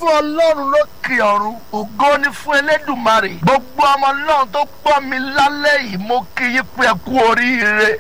fún ọlọ́run lókè ọ̀run ògo ni fún elédùmarè gbogbo ọmọ náà tó gbọ́ mi lálẹ́ yìí mo kí yín pé ẹ kú oríire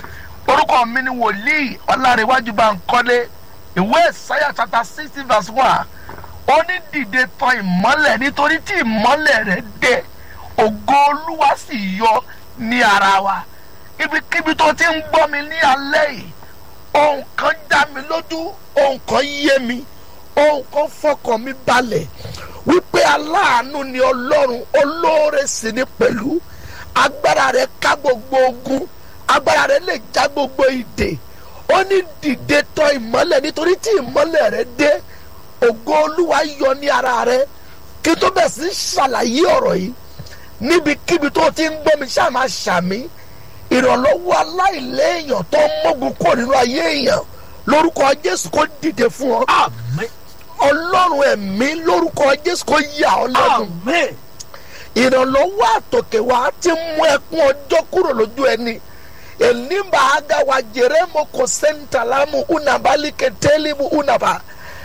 orúkọ mi ni wòlíì ọlárẹ̀wájú Bánkọ́lé ìwé ìsáyà chapter sixty verse one ó ní dìde tàn ìmọ́lẹ̀ nítorí tí ìmọ́lẹ̀ rẹ̀ dé ògo olúwa sì yọ ní ara wa ibikíbi tó ti ń gbọ́ mi ní alẹ́ yìí ohun kan dá mi lójú ohun kan yé mi ohun kan fọkàn mi balẹ̀ wípé aláàánú ni ọlọ́run olóore sì ni pẹ̀lú agbára rẹ̀ ká gbogbo ogun agbára rẹ̀ lè já gbogbo ìdè ó ní dìde tọ̀ ìmọ́lẹ̀ nítorí tí ìmọ́lẹ̀ rẹ̀ dé ògo olúwa yọ ní ara rẹ̀ kí tó bẹ̀ sí ṣàlàyé ọ̀rọ̀ yìí níbikíbi tó ti ń gbọ́ mi ṣáà máa ṣàmì ìrànlọ́wọ́ aláìléèyàn tó ń mógun kúrò nínú ayé èèyàn lórúkọ jésù kó dìde fún ọ Àmín. ọlọ́run ẹ̀mí lórúkọ jésù kó yà ọ́ lẹ́nu Àmín. ìrànlọ́wọ́ àtòkè wa ti mú ẹkún ọjọ́ kúrò lójú ẹni elimba agawa jeremo kosentalamu unabali ketelimu unaba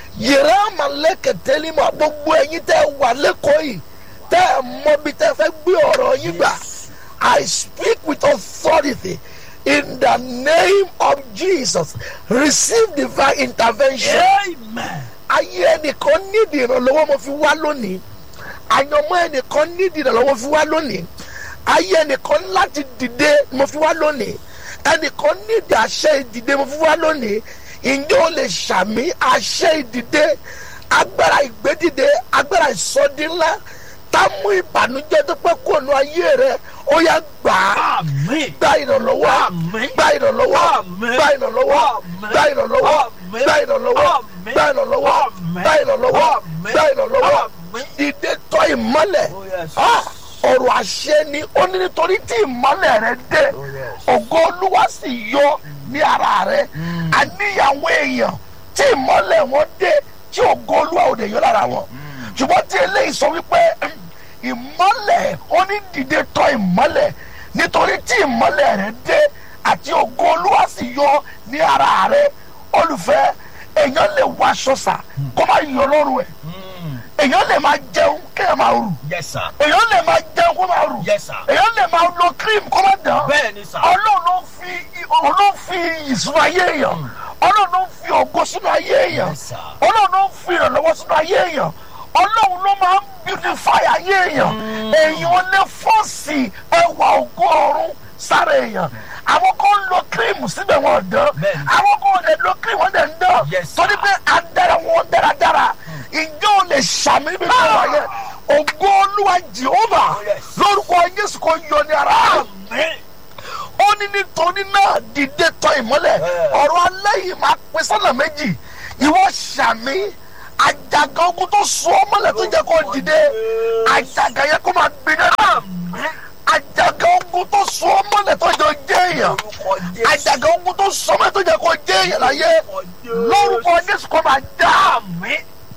yerama leketelimu gbogbo ẹ̀yin tẹ́ wà lẹ́kọ̀ọ́ yìí tẹ́ ẹ mọ̀ bí tẹ́ fẹ́ gbé ọ̀rọ̀ yín gbà I speak with authority in the name of Jesus receive divine intervention Amen. ayé ẹnìkan nídìí ìrànlọ́wọ́ mo fi wá lónìí àyànmọ́ ẹnìkan nídìí ìrànlọ́wọ́ fi wá lónìí ayé ẹnìkan láti dìde mo fi wá lónìí ẹnìkan nídìí àṣẹ ìdìde mo fi wá lónìí ǹjẹ́ o lè ṣàmì àṣẹ ìdìde agbára ìgbédìde agbára ìsọdí ńlá tá mú ìbànújẹ́ tó pẹ́ kó nu ayé rẹ ó yá gbà á Àmín. gba ìrànlọ́wọ́ Àmín. gba ìrànlọ́wọ́ Àmín. gba ìrànlọ́wọ́ Àmín. gba ìrànlọ́wọ́ Àmín. gba ìrànlọ́wọ́ Àmín. gba ìrànlọ́wọ́ Àmín. gba ìrànlọ́wọ́ Àmín. gba ìrànlọ́wọ́ Àmín. ìdè tọ́ ìmọ́lẹ̀ Oh, yes. Ah, ọ̀rọ̀ àṣẹ ni ó ní nítorí tí ìmọ́lẹ̀ rẹ dé Oh, yes. ògo olúwa sì yọ ní ara rẹ àníyàwó èèyàn tí ìmọ́lẹ̀ wọn dé tí ògo olúwa ò dé yọ lára wọn ṣùgbọ́n tí eléyìí sọ wípé mm, ìmọ́lẹ̀ ó ní dìde tọ̀ ìmọ́lẹ̀ nítorí tí ìmọ́lẹ̀ rẹ dé àti ògo olúwa sì yọ ní ara rẹ olùfẹ́ èèyàn lè wọ aṣọ sà kó má yọ lọ́rùn ẹ̀ Mm. èèyàn lè máa jẹun kéèyàn máa rù Yes, sir. èèyàn lè máa jẹun kó máa rù Yes, sir. èèyàn lè máa lo cream kó máa dán Bẹ́ẹ̀ ni, sir. ọlọ́run ló fi ọlọ́run ló fi iyì sínú ayé èèyàn ọlọ́run ló fi ògo sínú ayé èèyàn Yes, sir. ọlọ́run ló fi ìrànlọ́wọ́ sínú ayé èèyàn ọlọ́run ló máa ń beautify ayé èèyàn èèyàn lè fọ́ọ̀sì ẹwà ògo ọ̀run sára èèyàn àwọn kan ń lo cream síbẹ̀ wọn dán Bẹ́ẹ̀ ni. àwọn kan lè lo cream wọn dẹ̀ ń dán Yes, sir. torí pé adára wọn dáradára ìjọ ò lè ṣàmì níbi tó wà yẹn ògo olúwa jehova Oh, yes. lórúkọ jésù kò yọ ní ara Àmín. ó ní nítorí náà dìde tọ̀ ìmọ́lẹ̀ Yeah. ọ̀rọ̀ alẹ́ yìí máa pín sọ́nà méjì ìwọ ṣàmì àjàgà ogun tó so ọ́ mọ́lẹ̀ tó jẹ́ kó dìde àjàgà yẹn kó máa gbiná Àmín. àjàgà ogun tó so ọ́ mọ́lẹ̀ tó jẹ́ jẹ́ èèyàn Orúkọ Jésù. àjàgà ogun tó so ọ́ mọ́lẹ̀ tó jẹ́ kó jẹ́ èèyàn láyé Orúkọ Jésù. lórúkọ jésù kó máa já Àmín.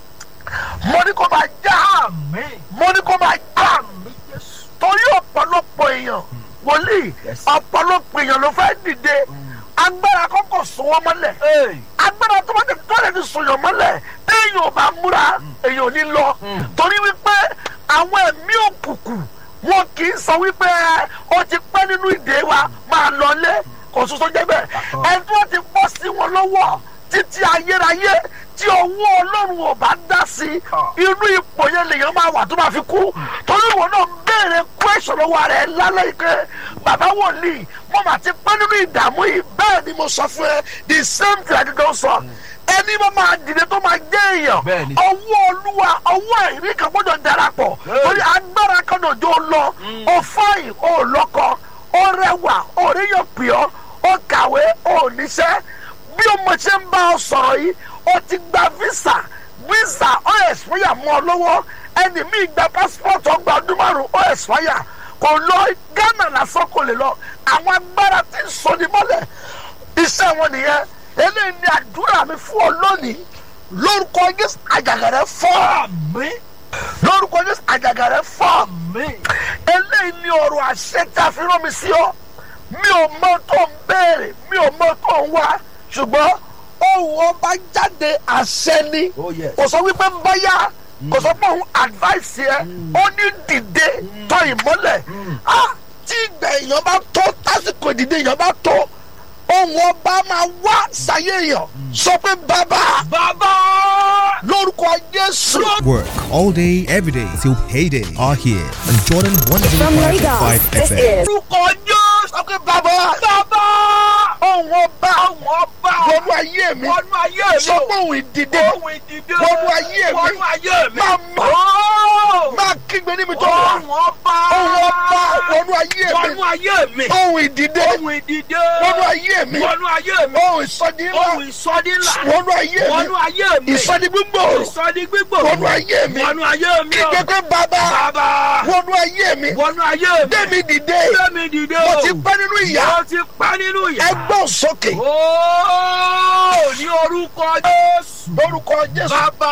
mo ní kó máa já Àmín. mo ní kó máa já Àmín Jésù. torí ọ̀pọ̀lọpọ̀ èèyàn wòlíì Yes. ọ̀pọ̀lọpọ̀ èèyàn ló fẹ́ dìde agbára kọ́kọ́ sún wọn mọ́lẹ̀ Hey. agbára tó bá ti tó lè fi sùnyàn mọ́lẹ̀ téèyàn ò bá múra èèyàn ò ní lọ torí wípé àwọn ẹ̀mí òkùnkùn wọn kì í sọ wípé ó ti pẹ́ nínú ìdè wa máa lọlé kò soso jẹ́ bẹ́ẹ̀ ẹni tó ti bọ́ sí wọn lọ́wọ́ títí ayérayé tí ọwọ́ ọlọ́run ò bá dá sí inú ipò yẹn lèèyàn máa wà tó máa fi kú torí ìwọ náà béèrè question lọ́wọ́ rẹ̀ lálẹ́ ike bàbá wòlíì mo mà ti pẹ́ nínú ìdààmú yìí bẹ́ẹ̀ ni mo sọ fún ẹ the same thing àdìgbò sọ ẹni bá máa dìde tó máa jẹ́ èèyàn Bẹ́ẹ̀ ni. ọwọ́ olúwa ọwọ́ ẹ̀rí kan gbọ́dọ̀ darapọ̀ torí agbára kan náà jó lọ ó fáyìn ó lọ́kọ ó rẹwà ó ríyàn pìọ́ ó kàwé ó níṣẹ́ bí ọmọ ṣe ń bá ọ sọ̀rọ̀ yìí ó ti gba visa visa ó expire mọ́ ọ lọ́wọ́ ẹni míì gba passport ọgbà ọdún márùn ó expire kò lọ Ghana lásán kò lè lọ àwọn agbára tí ń sọ ní mọ́lẹ̀ iṣẹ́ wọn nìyẹn eléyìí ni àdúrà mi fún ọ lónìí lórúkọ Jésù àjàgà rẹ fọ́ Àmín. lórúkọ Jésù àjàgà rẹ fọ́ Àmín. eléyìí ni ọ̀rọ̀ àṣẹ tí a fi rán mi sí ọ mi ò mọ tó ń béèrè mi ò mọ tó ń wá ṣùgbọ́n ohùn ọba jáde àṣẹ ni Oh, yes. kò sọ wípé báyà kò sọ pé òun advice yẹ ó ní dìde tọ ìmọ́lẹ̀ ah tí ìgbà èèyàn bá tó tásìkò ìdìde èèyàn bá tó ohun ọba máa wá sáyé èèyàn sọ pé bàbá Bàbá. lórúkọ jésù. Work all day, every day till payday are here on Jordan From 105.5 Lagos, this FM. is Orúkọ Jésù. sọ pé bàbá Bàbá. ohun ọba Àwọn ọba. wọnú ayé mi Wọnú ayé mi. sọ pé òun ìdìde Ohun ìdìde. Wọnú ayé mi. Wọnú ayé mi. Máa mọ̀. Ó. máa kígbe níbi tó wà Ohun ọba. ohun ọba wọnú ayé Wọnú mi ayé mi. ohun ìdìde Ohun ìdìde. wọnú ayé mi Wọnú ayé mi. ohun ìsọdí ńlá Ohun ìsọdí ńlá. wọnú ayé mi Wọnú ayé mi. ìsọdí gbígbòòrò Ìsọdí gbígbò. wọnú ayé mi Wọnú ayé mi. o. kígbe pé bàbá Bàbá. wọnú ayé mi Wọnú ayé mi. gbẹmí dìde Gbẹ̀mí dìde mo o. ti pẹ́ nínú ìyá Mo ti pẹ́ nínú ìyá. ẹgbọ́n sókè Ooo ní orúkọ Jésù. lórúkọ jésù Bàbá.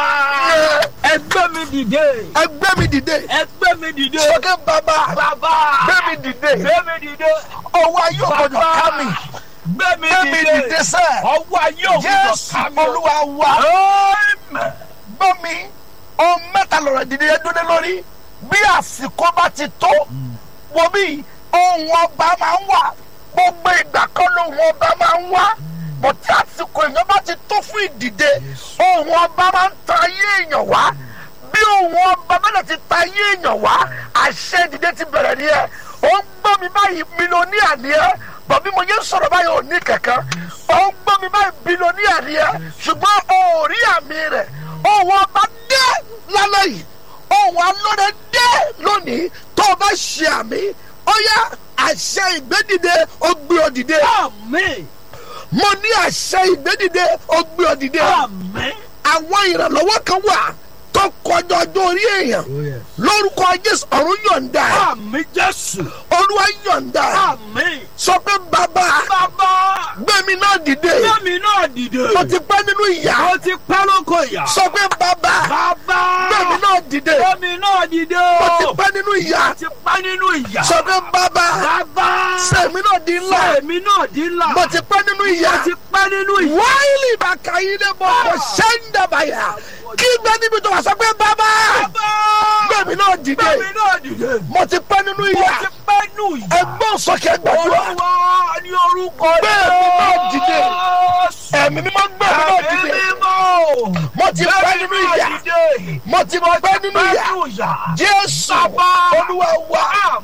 Ẹgbẹ́ mi dìde. ẹgbẹ́ mi dìde Ẹgbẹ́ mi dìde. sókè bàbá Bàbá. gbẹmí dìde Gbé mi dìde. ọwọ́ ayé ògbọ́dọ̀ ká mi Gbé mi gbẹmí dìde. dìde sẹ́ Ọwọ́ ayé òkúta jésù ká mi. olúwa wa Amen. gbọ́ mi ohun mẹ́ta lọ̀rọ̀ ìdílé yẹn dúró lórí bí àsìkò bá ti tó wo bí ohun ọba máa ń wà gbogbo ìgbà kan lóhun ọba máa ń wá bọ̀ tí àsìkò èèyàn bá ti tó fún ìdìde ohun ọba máa ń ta ayé èèyàn wá bí ohun ọba bẹ́ẹ̀ ti ta ayé èèyàn wá àṣẹ ìdìde ti bẹ̀rẹ̀ nìyẹn ó ń gbọ́ mi báyìí mílíọ̀nìyà ni ẹ́ bọ̀ bí mo yẹ sọ̀rọ̀ báyìí ò ní kankan ó ń gbọ́ mi báyìí bílíọ̀nìyà ni ẹ́ ṣùgbọ́n o ò rí àmì rẹ̀ ohun ọba dé lálẹ́ yìí ohun alóde dé lónìí tó o bá ṣe àmì ó yá àṣẹ ìgbédìde ó gbé ọ dìde Amen. mo ní àṣẹ ìgbédìde ó gbé ọ dìde Amen. àwọn ìrànlọ́wọ́ kan wà tó kọjá ọjọ́ orí èèyàn lórúkọ jésù ọ̀run yọ̀ǹda ẹ̀ Àmín Jésù. olúwa yọ̀ǹda ẹ̀ Àmín. sọ pé bàbá Bàbá. gbẹ̀mí náà dìde Gbẹ̀mí náà dìde. mo ti pẹ́ nínú ìyá Mo ti pẹ́ lóko ìyá. sọ pé bàbá Bàbá. gbẹ̀mí náà dìde Gbẹ̀mí náà dìde. mo ti pẹ́ nínú ìyá Mo ti pẹ́ nínú ìyá. sọ pé bàbá Bàbá. sẹ̀mí náà di ńlá Èmi náà di ńlá. mo ti pẹ́ nínú ìyá Mo ti pẹ́ nínú ìyá. wáìlì bàkà yìí lè bọ̀ kò ṣẹ́ńdàbàyà kí gbẹ́ níbi tó wà sọ pé bàbá Bàbá. gbẹ̀mí náà dìde Gbẹ̀mí náà dìde. mo ti pẹ́ nínú Mo ìyá ti pẹ́ nínú ìyá. ẹgbọ́n sọ̀kẹ́ gbàdúrà Olúwa ní orúkọ Gbẹ̀mí náà dìde. Jésù. ẹ̀mí mímọ́ gbẹ̀mí náà dìde Ẹ̀mí mímọ́. mo ti pẹ́ nínú ìyá mo ti pẹ́ nínú ìyá jésù olúwa wa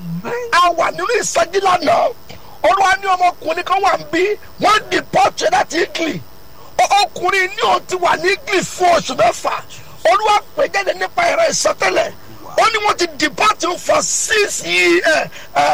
a wà nínú ìsọjí lánàá olúwa ní ọmọkùnrin kan wà ń bí wọ́n di pọ́ọ̀tù láti italy Ọ- ọkùnrin ní òun ti wà ní italy fún oṣù mẹ́fà olúwa pè jáde nípa ẹ̀rọ ìsọtẹ́lẹ̀ ó ní wọ́n ti deport him for six years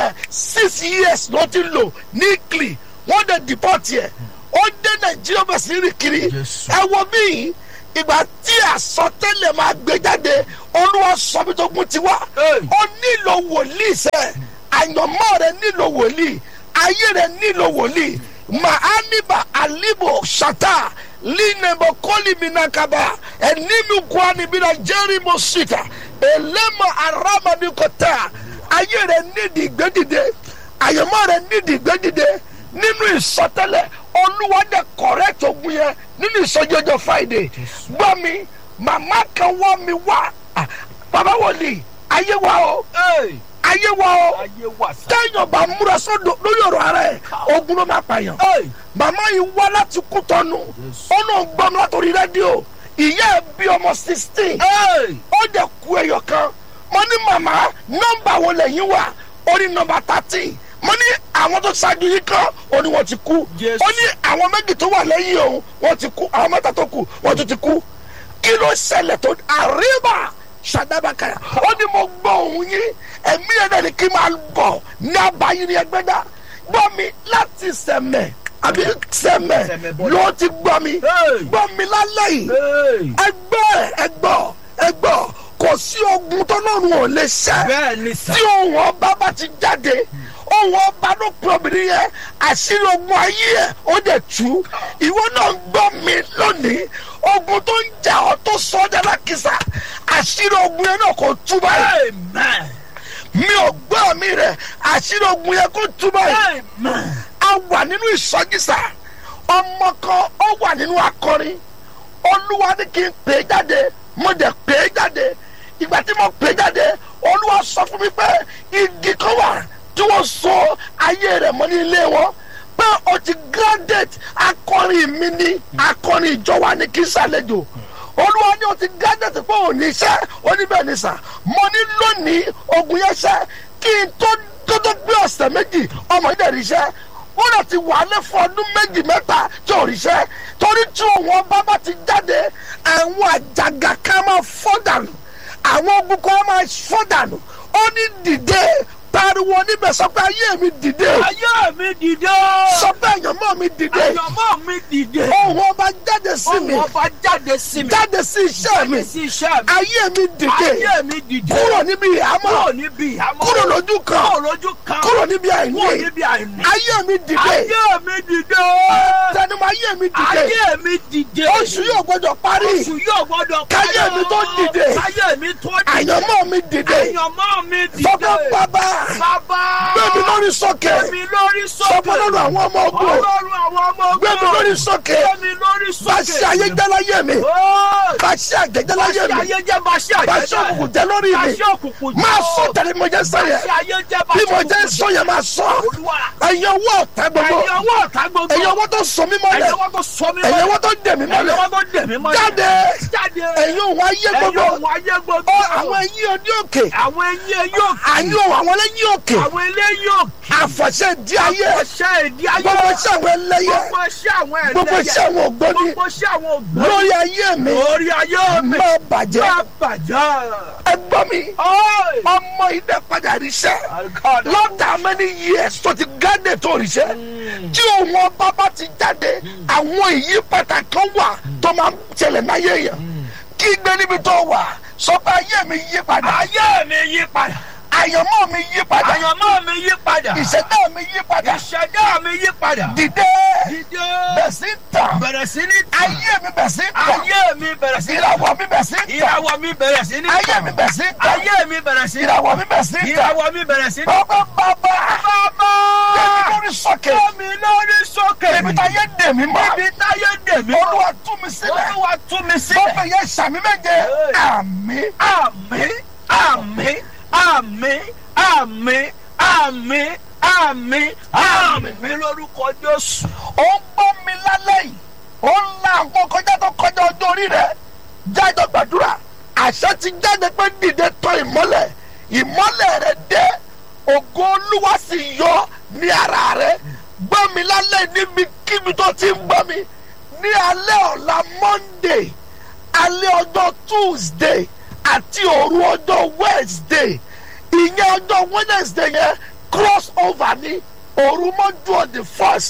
six years ló ti lò ní italy wọ́n dẹ̀ deport yẹ ó dé nàìjíríà bẹ̀ sí rìn kiri ẹ wo bíi ìgbà tí àsọtẹ́lẹ̀ máa gbé jáde olúwa sọ bí tó gún tiwa ó nílò wòlíì sẹ́ àyànmọ́ rẹ nílò wòlíì ayé rẹ nílò wòlíì mahaniba alibo shata linebo koliminakaba ẹnimi kwanibina jerimo sita elema aramadikota ayé rẹ nídìí gbẹdìde àyànmọ́ rẹ nídìí gbẹdìde nínú ìsọtẹ́lẹ̀ olúwa dẹ correct ogun yẹn nínú ìsọjọjọ friday gbọ́ mi màmá kan wọ́ mi wá Ah, bàbá wòlíì ayé wa o ayé wa o Ayé wà sá. téèyàn bá múra sódò lórí ọ̀rọ̀ ara ẹ̀ ogun ló máa pààyàn màmá yìí wá láti kú tọ́nu ó náà gbọ́ mi látòrí rédíò ìyá ẹ̀ bí ọmọ sixteen ó dẹ̀ ku ẹyọ kan mo ní màmá nọ́mbà wo lẹ́yìn wà ó ní nọ́mbà thirteen mo ní àwọn tó ṣáájú yìí kan ó ní wọ́n ti kú Jésù. ó ní àwọn méjì tó wà lẹ́yìn òun wọ́n ti kú àwọn mẹ́ta tó kù wọ́n tún ti kú kí ló ṣẹlẹ̀ tó àríbà ṣàdábàkàyà ó ní mo gbọ́ òun yín ẹ̀mí ẹ̀ náà ni kí n máa bọ̀ ní abayín ní ẹgbẹ́dá gbọ́ mi láti sẹ̀mẹ̀ àbí sẹ̀mẹ̀ Sẹ̀mẹ̀ bọ́lá. ló ti gbọ́ mi Hey. gbọ́ mi lálẹ́ yìí ẹgbẹ́ ẹgbọ́ ẹgbọ́ kò sí ogun tọ́lọ́run ò lè ṣẹ́ Bẹ́ẹ̀ ni sá. tí ohun ọba bá ti jáde ohun ọba ló pe obìnrin yẹn àṣírí ogun ayé ẹ ó dẹ̀ tú ìwọ náà ń gbọ́ mi lónìí ogun tó ń jà ọ́ tó sọ ọ́ dára kìsà àṣírí ogun yẹn náà kò tú báyìí Amen. mi ò gbọ́ mi rẹ̀ àṣírí ogun yẹn kò tú báyìí Amen. a wà nínú ìsọjísà ọmọ kan ó wà nínú akọrin olúwa ní kí n pè é jáde mo dẹ̀ pè é jáde mo pè jáde olúwa sọ fún mi pé igi kan wà tí wọ́n so ayé rẹ̀ mọ́ ní ilé wọn pé o ti graduate akọrin mi ní akọrin ìjọ wa ní kí sàlejò olúwa ní o ti graduate pé ò ní iṣẹ́ oníbẹ̀ ní sà mo ní lónìí ogun yẹn ṣẹ́ kí n tó tó tó gbé ọ̀sẹ̀ méjì ọmọ yìí dẹ̀ rí iṣẹ́ wọ́n lọ ti wà lé fún ọdún méjì mẹ́ta tí ò ríṣẹ́ torí tí òun ọba bá ti jáde àwọn àjàgà kan máa fọ́ dànù àwọn ogun kan máa fọ́ dànù ó ní dìde pariwo níbẹ̀ sọ pé ayé mi dìde ayé mi dìde. sọ pé àyànmọ́ mi dìde àyànmọ́ mi dìde. ohun ọba jáde sí mi ohun ọba jáde sí mi. jáde sí iṣẹ́ mi jáde sí iṣẹ́ mi. ayé mi dìde ayé mi dìde. kúrò níbi ìhámọ́ kúrò níbi ìhámọ́. kúrò lójú kan kúrò lójú kan. kúrò níbi kúrò àìní níbi àìní. ayé mi dìde ayé mi dìde. tẹnumọ́ ayé mi dìde ayé mi dìde. oṣù yóò gbọdọ̀ parí oṣù yóò gbọdọ̀ Káyé mi tó dìde. káyé mi tó dìde. àyànmọ́ mi dìde àyànmọ́ mi dìde. sọ pé bàbá bàbá. gbé mi lórí sókè gbé mi lórí sọ sókè. pé lọ́dọ̀ àwọn ọmọ ogun ọlọ́run àwọn ọmọ ogun. gbé mi lórí sókè gbé mi lórí sókè. bá ṣe ayé jẹ́ láyé mi Ó, bá ṣe àjẹjẹ́ láyé bá ṣe mi ayé jẹ́ bá ṣe bá àjẹ́ ṣe òkùnkùn jẹ́ lórí bá mi ṣe òkùnkùn jẹ́. máa sọ tẹ̀lé mo jẹ́ sọ bá yẹn ṣe ayé jẹ́ bá bí ṣe mo jẹ́ òkùnkùn sọ yẹn máa sọ Olúwa. ẹ̀yin owó ọ̀tá gbogbo ẹ̀yin ọwọ́ ọ̀tá gbogbo. ẹ̀yin owó tó sọ mí mọ́lẹ̀ ẹ̀yin ọwọ́ tó sọ mí ẹ̀yin owó tó dẹ̀ mí ẹ̀yin mọ́lẹ̀ ọwọ́ tó dẹ̀ mí mọ́lẹ̀. jáde jáde. ẹ̀yin òun ayé ẹ̀yin gbogbo òun ayé gbogbo. ó àwọn ẹ̀yin òní òkè àwọn ẹ̀yin yóò àyìn òun àwọn ẹlẹ́yìn òkè àwọn eléyìí yóò àfọ̀ṣẹ́ di ayé ọṣẹ ìdí ayé gbogbo iṣẹ́ àwọn ẹlẹ́yẹ gbogbo iṣẹ́ àwọn ẹlẹ́yẹ gbogbo iṣẹ́ àwọn ògbóni gbogbo iṣẹ́ àwọn ògbóni lórí ayé mi lórí ayé mi máa bàjẹ́ máa bàjẹ́. ẹgbọ́n mi Ọ́ì! ọmọ ilẹ̀ padà ríṣẹ́ Àlùkò lọ́tà many years tó ti gádé tó ríṣẹ́ tí òun ọba bá ti jáde àwọn ìyípadà kan wà tó máa ń ṣẹlẹ̀ láyé yẹn kí gbé níbi tó wà sọ pé ayé mi yí padà ayé mi yí padà àyànmọ́ mi yí padà àyànmọ́ mi yí padà ìṣẹ̀dá mi yí padà ìṣẹ̀dá mi yí padà dìde dídé bẹ̀ sí tàn bẹ̀rẹ̀ sí ní tàn ayé mi bẹ̀ sí tàn ayé mi bẹ̀rẹ̀ sí ní ìràwọ̀ mi bẹ̀ sí tàn ìràwọ̀ mi bẹ̀rẹ̀ sí ní ayé mi bẹ̀ sí tàn ayé mi bẹ̀rẹ̀ sí ní ìràwọ̀ mi bẹ̀ sí tàn ìràwọ̀ mi bẹ̀rẹ̀ sí ní. bàbá bàbá bàbá tẹ̀mí lórí sókè mi lórí sókè ibi táyé dè mí mọ́ ibi táyé dè mí olúwa tú mi sílẹ̀ olúwa tú mi mo sílẹ̀. fẹ́ yẹ sàmì méje àmì àmín àmín àmín àmín àmín àmín àmín lórúkọ jésù. ó ń gbọ́ mi lálẹ́ yìí ó ń la àwọn kọjá tó kọjá ọjọ́ orí rẹ̀ jáde gbàdúrà àṣẹ ti jáde pé dìde tọ̀ ìmọ́lẹ̀ ìmọ́lẹ̀ rẹ̀ dé ògo olúwa sì yọ ní ara rẹ̀ gbọ́ mi lálẹ́ níbi kíbi tó ti ń gbọ́ mi ní alẹ́ ọ̀la monday alẹ́ ọjọ́ tuesday àti òru ọjọ́ wednesday ìyẹn ọjọ́ wednesday yẹn cross over ní òru mọ́jú on the first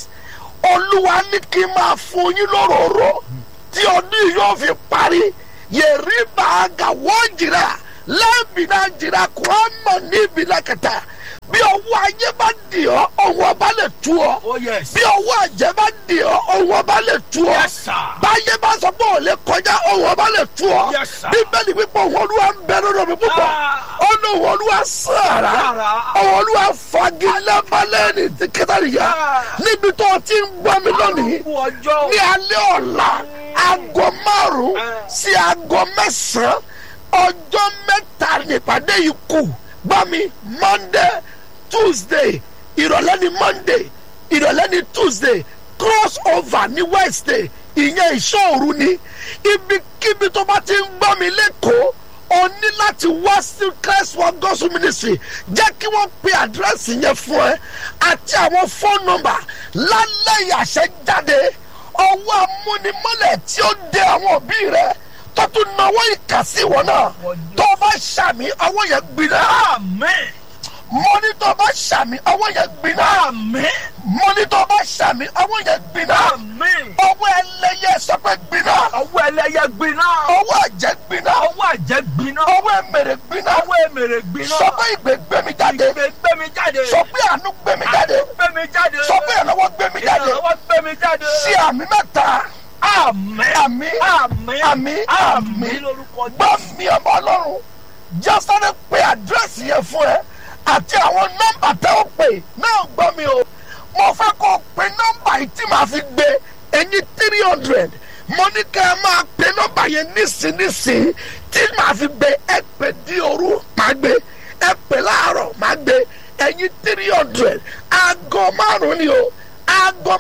olúwa ní kí n máa fún yín lóròró tí ọdún yìí yóò fi parí yẹ̀rí bàágà wọ́n jìrà lẹ́ẹ̀bìnà jìrà kúrọ́mọ̀ níbi lákàtà bí ọwọ́ ayé bá dì ọ́ ọwọ́ ọba lè tú ọ oh yes. bí ọwọ́ àjẹ́ bá dì ọ́ ọwọ́ ọba lè tú ọ yes sir. báyé bá sọ pé ò lè kọjá ọwọ́ ọba lè tú ọ Yes, sir. bíbélì wípé òun olúwa ń bẹ lọ́dọ̀ mi púpọ̀ Ah. ó ní òun olúwa sàrà Sàrà. òun olúwa fagilẹ́balẹ̀ ní ti kẹta nìyà Ah. níbi tó o ti ń gbọ́ mi lónìí Kú ọjọ́. ní alẹ́ ọ̀la aago márùn-ún Ah. sí aago mẹ́sàn-án ọjọ́ mẹ́ta nípàdé yìí kù gbọ́ mi monday tuesday ìrọ̀lẹ́ ni monday ìrọ̀lẹ́ ni tuesday cross over ní wednesday ìyẹn ìṣòro ni ibikíbi tó bá ti ń gbọ́ mi lẹ́kọ̀ọ́ o ní láti wá sí christ one gospel ministry jẹ́ kí wọ́n pe àdírẹ́sì yẹn fún ẹ àti àwọn fóònù nọ́mbà lálẹ́ ìyàṣẹ jáde ọwọ́ amúnimọ́lẹ̀ tí ó dé àwọn òbí rẹ tó tún náwó ìkà sí ìwọ náà tó bá ṣàmì ọwọ́ yẹn gbiná àmín mo ní tó bá ṣàmì ọwọ́ yẹn gbiná àmín mo ní tó bá ṣàmì ọwọ́ yẹn gbiná àmín. ọwọ́ ẹlẹ́yẹ sọ pé gbiná ọwọ́ ẹlẹ́yẹ gbiná. ọwọ́ àjẹ́ gbiná ọwọ́ àjẹ́ gbiná. ọwọ́ ẹ̀mẹ̀rẹ̀ gbiná ọwọ́ èmèrè gbiná. sọ pé ìgbé gbé mi jáde ìgbé gbé mi jáde. sọ pé àánú gbé mi jáde gbé mi jáde. sọ pé ìrànlọ́wọ́ gbé mi jáde ìrànlọ́wọ́ gbé mi jáde. sí àmì mẹ́ta àmín àmì àmín àmì àmì lórúkọ gbọ́ mi ọmọ ọlọ́run jásáré pé àdírẹ́sì yẹn fún ẹ àti àwọn nọ́mbà tẹ́ ó pè náà gbọ́ mi o mo fẹ́ kó o pe nọ́mbà yìí tí màá fi gbé ẹyin three hundred mo ní kẹ́ ẹ máa pe nọ́mbà yẹn nísinsìnyí tí màá fi gbé ẹ pè di òru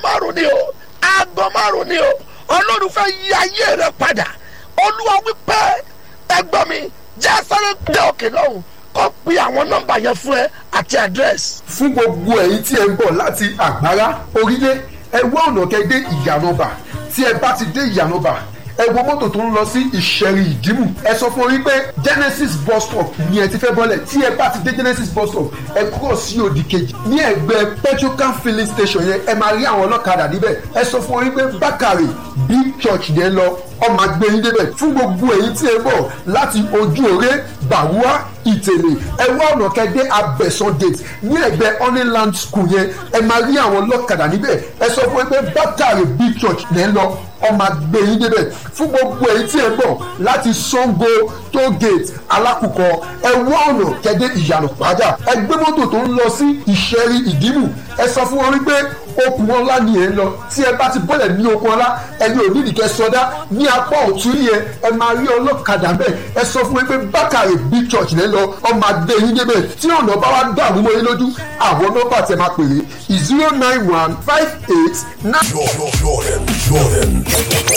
márùn ni o aago márùn ni o ọlọ́run fẹ́ yí ayé rẹ padà olúwa wípé ẹgbọ́n mi jẹ́ sáré dé òkè lọ́hùn kó pe àwọn nọ́mbà yẹn fún ẹ àti àdírẹ́sì. fún gbogbo ẹ̀yin tí ẹ ń bọ̀ láti àgbára orílẹ̀ ẹ wá ọ̀nà kẹ́ dé ìyànàbà tí ẹ bá ti dé ìyànàbà ẹ wo mọ́tò tó ń lọ sí ìṣẹ̀rì ìdìmú ẹ sọ fún orí pé genesis bus stop ni ẹ ti fẹ́ bọ́lẹ̀ tí ẹ bá ti dé genesis bus stop ẹ kúrò sí òdì kejì ní ẹgbẹ́ petrocan filling station yẹn ẹ máa rí àwọn ọlọ́kadà níbẹ̀ ẹ sọ fún orí pé bákàrè big church yẹn lọ ọmọ agbẹ́yìn débẹ̀ fún gbogbo èyí tí ẹ bọ̀ láti ojú òré bàwúà ìtẹ̀lé ẹ wá ọ̀nà kẹ́dẹ́ abẹ́sán gate ní ẹgbẹ́ honeyland school yẹn ẹ máa rí àwọn ọlọ́kadà níbẹ̀ ẹ sọ fún pé bákàrè big church lẹ́ ń lọ ọmọ agbẹ́yìn débẹ̀ fún gbogbo èyí tí ẹ bọ̀ láti sango toll gate alákùkọ ẹ wá ọ̀nà kẹ́dẹ́ ìyànà pàjá ẹ gbé mọ́tò tó ń lọ sí ìṣẹ́rí ìdìmú ẹ sọ fún wọn wípé okùn ọlá ni ẹ ń lọ tí ẹ bá ti bọ́lẹ̀ ní okùn ọlá ẹni ò nídìí kẹ sọdá ní apá ọ̀tún yẹn ẹ máa rí ọlọ́kadà bẹ́ẹ̀ ẹ sọ fún mi pé bákàrè big church lẹ́ lọ ọmọ adé yín débẹ̀ tí ọ̀nà bá wá dàrú mọ́ yín lójú àwọn nọ́mbà tẹ máa pèrè zero nine one five eight nine. Jordan, Jordan.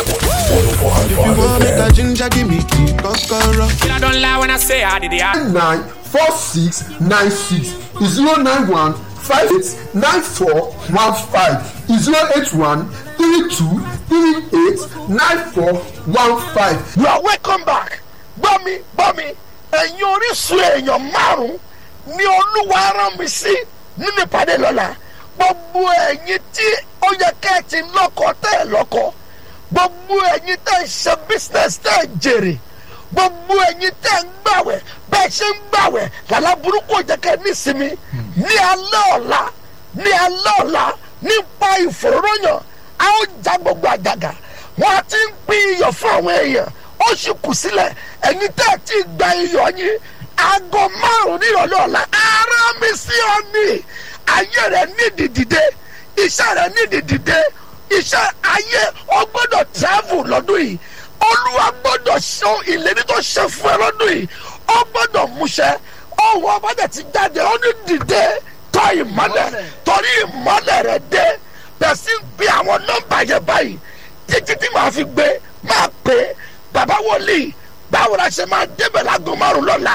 105.5 You want make FM. a ginger, give me key, kokoro. I don't lie when I say I did it. nine four six nine six zero nine one five eight nine four one five zero eight one three two three eight nine four one five. you are welcome back gbọ́ mi gbọ́ mi ẹ̀yin orísun èèyàn márùn-ún ni olúwa rán mi sí nínú ìpàdé lọ́la gbogbo ẹ̀yin tí ó yẹ kẹ́ ẹ ti lọ́kọ tẹ́ ẹ lọ́kọ gbogbo ẹ̀yin tẹ́ ẹ ṣe business tẹ́ ẹ jèrè gbogbo ẹ̀yin tẹ́ ẹ ń gbàwẹ̀ bẹ́ẹ̀ ṣe ń gbàwẹ̀ làlá burúkú ò jẹ́ kẹ́ ẹ nísinmi ní alẹ́ ọ̀la ní alẹ́ ọ̀la nípa ìfòróróyàn a ó já gbogbo àjàgà wọn a ti ń pín iyọ̀ fún àwọn èèyàn ó sì kù sílẹ̀ ẹ̀yin tẹ́ ẹ ti gba iyọ̀ yín aago márùn-ún nírọ̀lẹ́ ọ̀la ara mi sí ọ ní ayé rẹ̀ nídìí dìde iṣẹ́ rẹ̀ nídìí dìde iṣẹ́ ayé ọ gbọ́dọ̀ travel lọ́dún yìí olúwa gbọ́dọ̀ ṣe ìlérí tó ṣe fún ẹ lọ́dún yìí ọ gbọ́dọ̀ múṣẹ ọwọ́ ọbàdàn ti jáde ọ ní dìde tọ́ ìmọ́lẹ̀ torí ìmọ́lẹ̀ rẹ̀ dé bẹ̀sí ń pe àwọn nọ́mbà yẹn báyìí títí tí màá fi gbé máa pè é bàbá wòlíì báwo la ṣe máa débẹ̀ láago márùn lọ́la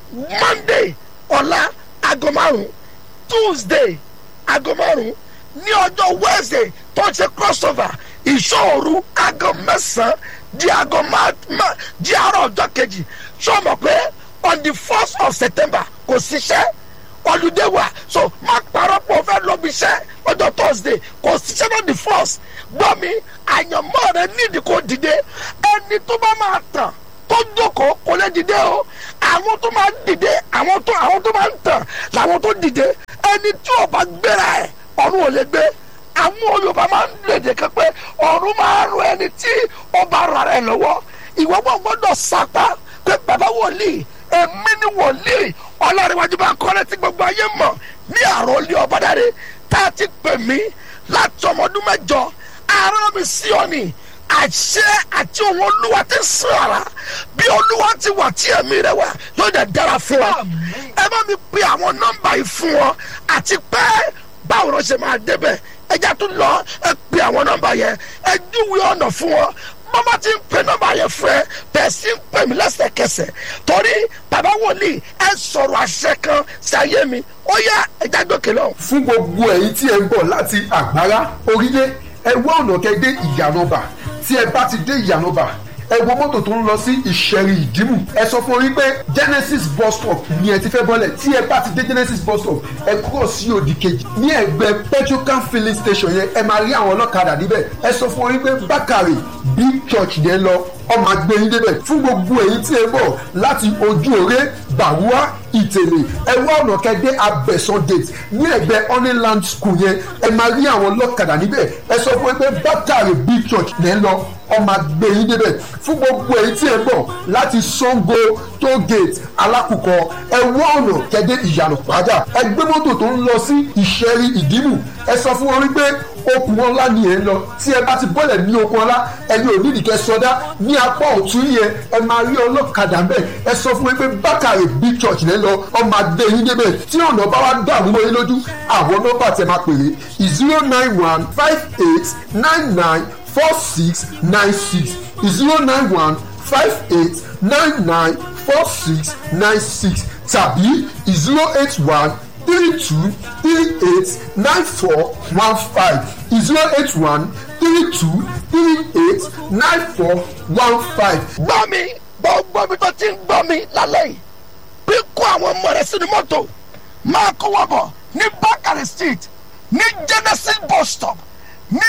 monday ọ̀la aago márùn tuesday aago márùn ní ọjọ́ wednesday tó ṣe crossover ìṣòro aago mẹ́sàn-án di aago má di àárọ̀ ọjọ́ kejì ṣé o mọ̀ pé on the first of september kò síṣẹ́ holiday wa so má parọ́ pọ̀ fẹ́ lọ bí iṣẹ́ ọjọ́ thursday kò síṣẹ́ náà the first gbọ́ mi àyànmọ́ rẹ nídìí kò dìde ẹni tó bá máa tàn tó jókòó kò lè dìde o àwọn tó máa dìde àwọn tó àwọn tó máa ń tàn làwọn tó dìde ẹni tí ò bá gbéra ẹ ọ̀run ò lè gbé àwọn yorùbá máa ń lèdè kan pé ọ̀run máa rọ ẹni tí ọba rà rẹ lọ́wọ́ ìwọ gbọ́ gbọ́dọ̀ sapá pé bàbá wòlíì èmi ni wòlíì ọlọ́rìnwájú bá kọ́lé tí gbogbo ayé mọ̀ ní àròlé ọ̀bádàrẹ tá a ti pè mí láti ọmọdún mẹ́jọ ara mi sí ọ ni àṣẹ àti òun olúwa ti sìn ara bí olúwa ti wà tí ẹ̀mí rẹ wà yóò dẹ̀ dára fún wa ẹ bá mi pe àwọn nọ́mbà yìí fún wọn àti pé báwo ló ṣe máa débẹ̀ ẹjá tún lọ ẹ pe àwọn nọ́mbà yẹn ẹ júwe ọ̀nà fún wọn mama ti ń pe nọ́mbà yẹn fún ẹ bẹ́ẹ̀ sì ń pè mí lẹ́sẹ̀kẹsẹ̀ torí bàbá wòlíì ẹ sọ̀rọ̀ àṣẹ kan sí ayé mi ó yá ẹjá gòkè lọ. fún gbogbo ẹ̀yin tí ẹ ń bọ̀ láti àgbára orílẹ̀ ẹ wá ọ̀nà kẹ́ dé ìyànàbà tí ẹ bá ti dé ìyànàbà ẹ wo mọ́tò tó ń lọ sí ìṣẹ̀rì ìdìmú ẹ sọ fún orí pé genesis bus stop ni ẹ ti fẹ́ bọ́lẹ̀ tí ẹ bá ti dé genesis bus stop ẹ kúrò sí òdì kejì ní ẹgbẹ́ petrocan filling station yẹn ẹ máa rí àwọn ọlọ́kadà níbẹ̀ ẹ sọ fún orí pé bákàrè big church yẹn lọ ọmọ agbẹ́yìn débẹ̀ fún gbogbo èyí tí ẹ bọ̀ láti ojú òré bàwúà ìtẹ̀lé ẹ wá ọ̀nà kẹ́dẹ́ abẹ́sán gate ní ẹgbẹ́ honeyland school yẹn ẹ máa rí àwọn ọlọ́kadà níbẹ̀ ẹ sọ fún pé bákàrè big church lẹ́ ń lọ ọmọ agbẹ́yìn débẹ̀ fún gbogbo èyí tí ẹ bọ̀ láti sango toll gate alákùkọ ẹ wá ọ̀nà kẹ́dẹ́ ìyànà pàjá ẹ gbé mọ́tò tó ń lọ sí ìṣẹ́rí ìdìmú ẹ sọ fún wọn wípé okùn ọlá ni ẹ ń lọ tí ẹ bá ti bọ́lẹ̀ ní okùn ọlá ẹni ò nídìí kẹ sọdá ní apá ọ̀tún yẹn ẹ máa rí ọlọ́kadà bẹ́ẹ̀ ẹ sọ fún wọn pé bákàrè big church lẹ́ lọ ọmọ adé yín débẹ̀ tí ọ̀nà bá wá dàrú mọ́ yín lójú àwọn nọ́mbà tẹ máa pèrè zero nine one five eight nine nine four six nine six zero nine one five eight nine nine four six nine six tàbí zero eight one three two three eight nine four one five zero eight one three two three eight nine four one five. gbọ́ mi gbọ́ mi tó ti ń gbọ́ mi lálẹ́ yìí bí kó àwọn ọmọ rẹ sínú mọ́tò máa kó wọ́n bọ̀ ní bakari street ní genesis bus stop ní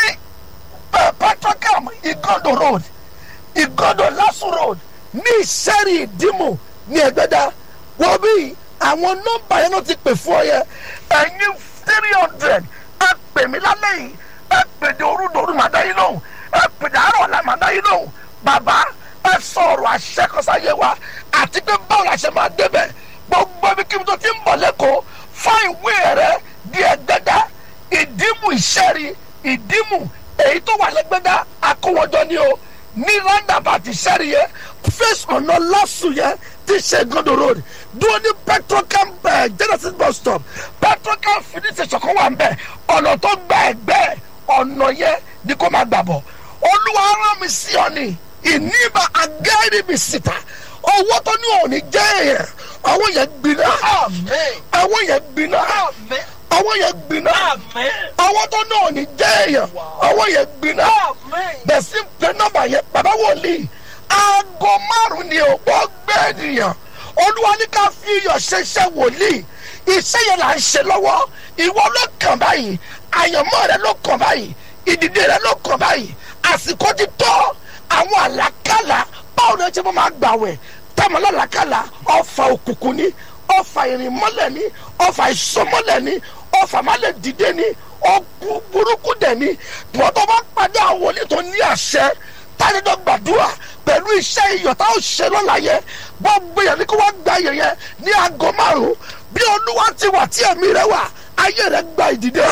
petrocam igodo road igodo lasu road ní ìṣẹ́rì ìdímù ní ẹgbẹ́dá wọ́n bí àwọn nọ́mbà yẹn ló ti pè fún ọ yẹ ẹ̀yin three hundred ẹ pè mí lálẹ́ yìí ẹ pè dé orúdòrú màdá yìí lóhùn ẹ pè dé àárọ̀ ọ̀la màdá yìí lóhùn bàbá ẹ sọ̀rọ̀ àṣẹkọsáyé wa àti pé báwo la ṣe máa débẹ̀ gbogbo ibi kí n tó ti ń bọ̀ lẹ́kọ̀ọ́ fún ìwé rẹ di ẹgbẹ́dá ìdímù ìṣẹ́rí ìdímù èyí tó wà lẹ́gbẹ́dá akówọ́jọ ni o ní roundabout ìṣẹ́rí yẹn face ọ̀nà lásù yẹn ti ṣe gondo road dúró ní petrocam ẹ̀ genesis bus stop petrocam finish station kan wà ń bẹ̀ ọ̀nà tó gba ẹ̀gbẹ́ ọ̀nà yẹn ni kò máa gbà bọ̀ olúwa rán mi sí ọ ni ìníbà agẹ́rì mi síta owó tó ní òní jẹ́ èèyàn àwọn yẹn gbiná àwọn yẹn gbiná àwọn yẹn gbiná àwọn tó ní òní jẹ́ èèyàn àwọn yẹn gbiná bẹ̀sí pé nọ́mbà yẹn bàbá wòlíì aago márùn ni ò gbọ́ gbé ènìyàn olúwa ní ká fi iyọ̀ ṣe iṣẹ́ wòlíì iṣẹ́ yẹn là ń ṣe lọ́wọ́ ìwọ ló kàn báyìí àyànmọ́ rẹ ló kàn báyìí ìdìde rẹ ló kàn báyìí àsìkò ti tọ́ àwọn àlàkàlà báwo ni ẹ ṣe mọ́ máa gbàwẹ̀ tẹ́mọ̀ lálàkàlà ọ̀fà òkùnkùn ni ọ̀fà ìrìnmọ́lẹ̀ ni ọ̀fà ìsọmọ́lẹ̀ ni ọ̀fà málẹ̀ dìde ni ọ̀gbù burúkú dẹ̀ ni bọ́tọ̀ bá pàdé àwọn wòlíì tó ní àṣẹ tánidọ́ gbàdúrà pẹ̀lú iṣẹ́ iyọ̀ tá ó ṣe lọ́la yẹn gbogbo yẹn ni kí wọ́n gba yẹn yẹn ní aago márùn-ún bí olúwa ti wà tí ẹ̀mí rẹ wà ayé rẹ gba ìdìde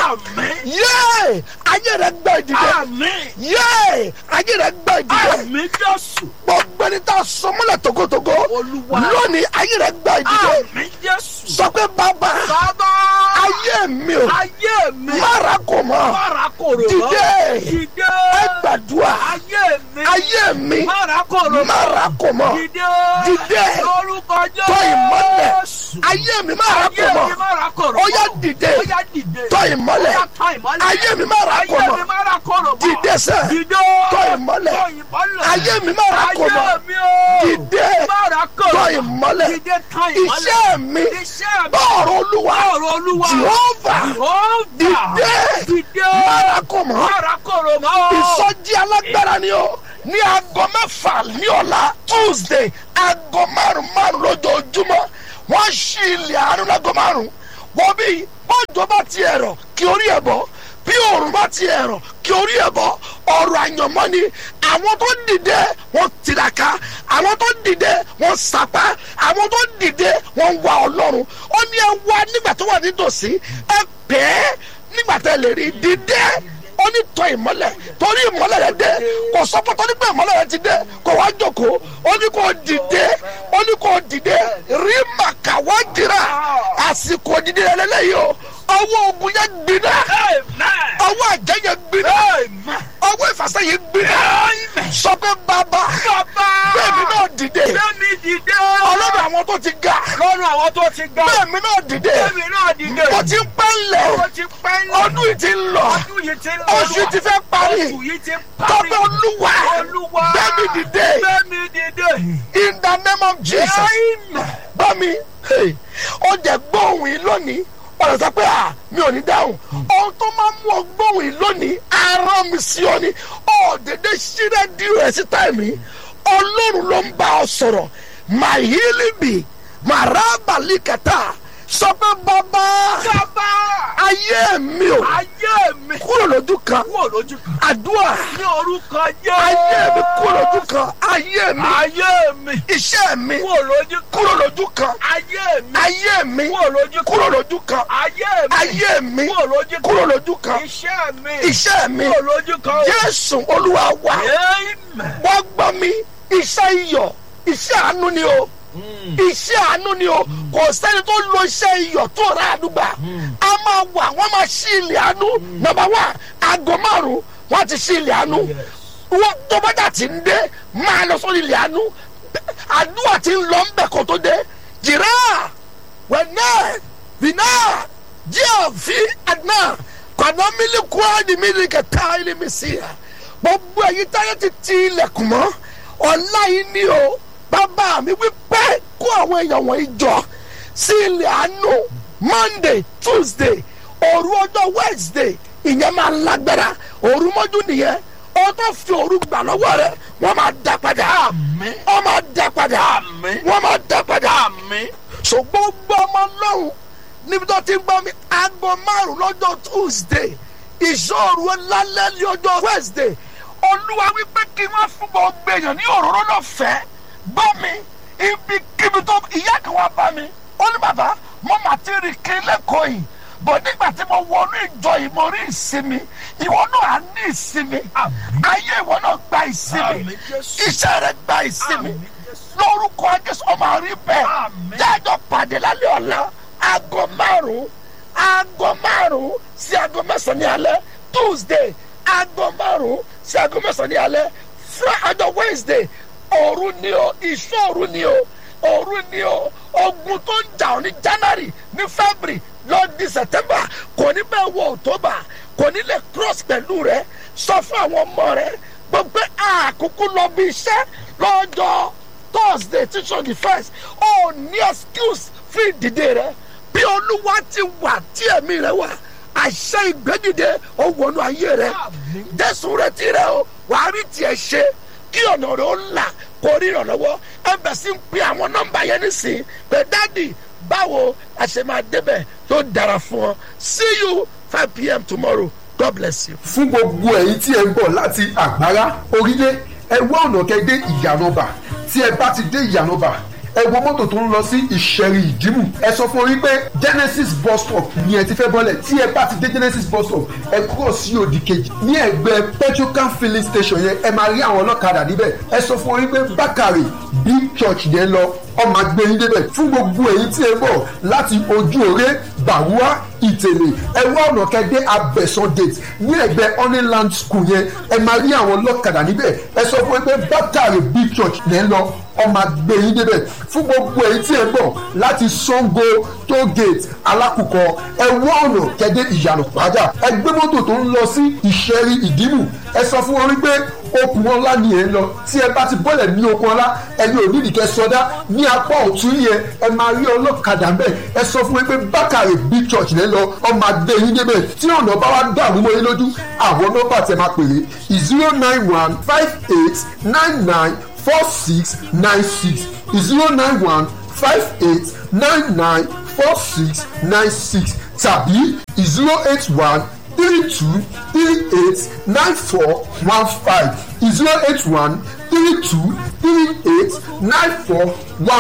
yéé ayé rẹ gba ìdìde yéé ayé rẹ gba ìdìde gbogbo ẹni tá a sọ mọ́lẹ̀ togotogo lónìí ayé rẹ gba ìdìde sọ pé bàbá ayé mi o mara kò mọ dìde ẹ gbàdúrà ayé mi mara kò mọ dìde tọ ìmọ́lẹ̀ ayé mi mara kò mọ ó yá dìde tọ ìmọ́lẹ̀ ayé mi mara kò mọ dìde sẹ́ tọ ìmọ́lẹ̀ ayé mi mara kò mọ dìde tọ ìmọ́lẹ̀ iṣẹ́ mi bọ́ọ̀rọ̀ olúwa jehova dìde mara kò mọ ìsọjí alágbára ni o ní aago mẹ́fà ní ọ̀la tuesday aago márùn márùn lójoojúmọ́ wọ́n ṣí ilẹ̀ àánú láago márùn wọ́n bí bọ́jọ́ bá ti ẹ̀rọ kí orí ẹ̀ bọ́ bí òòrùn bá ti ẹ̀rọ kí orí ẹ̀ bọ́ ọ̀rọ̀ àyànmọ́ ni àwọn tó dìde wọ́n tiraka àwọn tó dìde wọ́n sapá àwọn tó dìde wọ́n wá ọlọ́run ó ní ẹ wá nígbà tó wà nítòsí ẹ pẹ́ nígbà tẹ́ lè rí dìde ó ní tọ ìmọ́lẹ̀ torí ìmọ́lẹ̀ rẹ dé kò sọ́pọ̀ torí pé ìmọ́lẹ̀ rẹ ti dé kò wá jókòó ó ní kò dìde ó ní kò dìde rí màkà wá jìrà àsìkò dìde rẹ lẹ́yìn o ọwọ́ ogun yẹn gbiná ọwọ́ àjẹ́ yẹn gbiná ọwọ́ ìfàsẹ́ yẹn gbiná sọ pé bàbá bẹ́ẹ̀mi náà dìde ọlọ́run àwọn tó ti ga bẹ́ẹ̀mi náà dìde mo ti ń pẹ́ lẹ̀ ọdún yìí ti ń lọ oṣù ti fẹ́ parí tọ́pẹ́ olúwa bẹ́ẹ̀mi dìde in the name of jesus bámi ó jẹ́ gbóhùn yìí lónìí ọ̀rọ̀ sọ pé à mi ò ní dáhùn ohun tó máa mú ọgbọ́n yìí lónìí ara mi sí ọ ni ọ̀dẹ̀dẹ̀ ṣílẹ̀ di rẹ̀ sí táìmì ọlọ́run ló ń bá ọ sọ̀rọ̀ màhílìbì màrábàlìkàtà sọ pé bàbá bàbá ayé mi ò ayé mi kúrò lójú kan kúrò lójú kan àdúrà ní orúkọ jẹ́ ayé mi kúrò lójú kan ayé mi ayé mi iṣẹ́ mi kúrò lójú kan kúrò lójú kan ayé mi ayé mi kúrò lójú kan kúrò lójú kan ayé mi ayé mi kúrò lójú kan kúrò lójú kan iṣẹ́ mi iṣẹ́ mi kúrò lójú kan Jésù Olúwa wa amen wọ́n gbọ́ mi iṣẹ́ iyọ̀ iṣẹ́ àánú ni o iṣẹ́ àánú ni o kò sẹ́ni tó lo iṣẹ́ iyọ̀ tó rà àdúgbà a máa wà wọ́n máa ṣí ilẹ̀ àánú nọ́mbà wá aago márùn-ún wọ́n ti ṣí ilẹ̀ àánú wọ́n tó bá dà tí ń dé máa lọ sórí ilẹ̀ àánú àdúrà tí ń lọ ń bẹ̀ kó tó dé jìrá wẹ̀nẹ́ bìnà jíà fi àdínà kọ̀nà mílíkù àdì mílíkì ká ilé mi sí ya gbogbo èyí táyé ti ti ilẹ̀kùn mọ́ ọ̀la yìí ni o bàbá mi wí pé kó àwọn èèyàn wọ̀nyí jọ sí ilẹ̀ àánú monday tuesday òru ọjọ́ wednesday ìyẹn máa lágbára òru mọ́jú nìyẹn ó tó fi òru gbà lọ́wọ́ rẹ wọ́n máa dá padà Àmín. wọ́n máa dá padà Àmín. wọ́n máa dá padà àmín ṣùgbọ́n gbọ́ ọmọ lọ́hùn níbi tó ti ń gbọ́ mi aago márùn lọ́jọ́ tuesday ìṣòro lálẹ́ ní ọjọ́ wednesday olúwa wípé kí wọ́n fún gbogbo èèyàn ní òróró náà fẹ́ gbọ́ mi ibi kíbi tó ìyá kan wá bá mi ó ní bàbá mo mà ti rìn kí lẹ́kọ̀ọ́ yìí bọ̀ nígbà tí mo wọnú ìjọ yìí mo rí ìsinmi ìwọ náà á ní ìsinmi ayé ìwọ náà gba ìsinmi Àmín, Jésù. iṣẹ́ rẹ gba ìsinmi Àmín, Jésù. lórúkọ jésù ọmọ àrí bẹ́ẹ̀ Àmín. jájọ pàdé lálẹ́ ọ̀la aago márùn-ún aago márùn-ún sí aago mẹ́sàn-án ní alẹ́ tuesday aago márùn-ún sí aago mẹ́sàn-án ní alẹ́ friday wednesday òru ni o ìṣọ́ òru ni o òru ni o ogun tó ń jà ọ́ ní january ní february lọ di september kò ní bẹ́ẹ̀ wọ october kò ní lè cross pẹ̀lú rẹ sọ fún àwọn ọmọ rẹ gbogbo àkókò lọ bí iṣẹ́ lọ́jọ́ thursday tí on the first ó ní excuse fún ìdìde rẹ bí olúwa ti wà tí ẹ̀mí rẹ wà àṣẹ ìgbẹ́dìde ó wọnú ayé rẹ jésù rẹ ti rẹ o wàá rí tiẹ̀ ṣe kí ọ̀nà rẹ ó là kó rí ìrànlọ́wọ́ ẹ bẹ̀ sí ń pe àwọn nọ́mbà yẹn nísìnyí pé dádì báwo a ṣe máa débẹ̀ tó dára fún ọ see you five pm tomorrow god bless you. fún gbogbo ẹ̀yin tí ẹ ń bọ̀ láti àgbárá orílẹ̀ ẹ wá ọ̀nà kẹ́ dé ìyànàbà tí ẹ bá ti dé ìyànàbà ẹ wo mọ́tò tó ń lọ sí ìṣẹ̀rì ìdìmú ẹ sọ fún orí pé genesis bus stop ni ẹ ti fẹ́ bọ́lẹ̀ tí ẹ bá ti dé genesis bus stop ẹ kúrò sí òdì kejì ní ẹgbẹ́ petrocan filling station yẹn ẹ máa rí àwọn ọlọ́kadà níbẹ̀ ẹ sọ fún orí pé bákàrè big church yẹn lọ ọmọ agbẹ́yìn débẹ̀ fún gbogbo èyí tí ẹ bọ̀ láti ojú òré bàwúà ìtẹ̀lé ẹ wá ọ̀nà kẹ́dẹ́ abẹ́sán gate ní ẹgbẹ́ honeyland school yẹn ẹ máa rí àwọn ọlọ́kadà níbẹ̀ ẹ sọ fún ẹ pé bákàrè big church lẹ́ ń lọ ọmọ agbẹ́yìn débẹ̀ fún gbogbo èyí tí ẹ bọ̀ láti sango toll gate alákùkọ ẹ wá ọ̀nà kẹ́dẹ́ ìyànà pàjá ẹ gbé mọ́tò tó ń lọ sí ìṣẹ́rí ìdìmú ẹ sọ fún wọn wípé okùn ọlá ni ẹ ń lọ tí ẹ bá ti bọ́lẹ̀ ní okùn ọlá ẹni ò nídìí kẹ sọdá ní apá ọ̀tún yẹn ẹ máa rí ọlọ́kadà ń bẹ̀ ẹ sọ fún mi pé bákàrè big church lẹ́ lọ ọmọ adé yín débẹ̀ tí ọ̀nà bá wá dàrú mọ́ yín lójú àwọn nọ́mbà tẹ máa pèrè zero nine one five eight nine nine four six nine six zero nine one five eight nine nine four six nine six tàbí zero eight one three two three eight nine four one five zero eight one three two three eight nine four one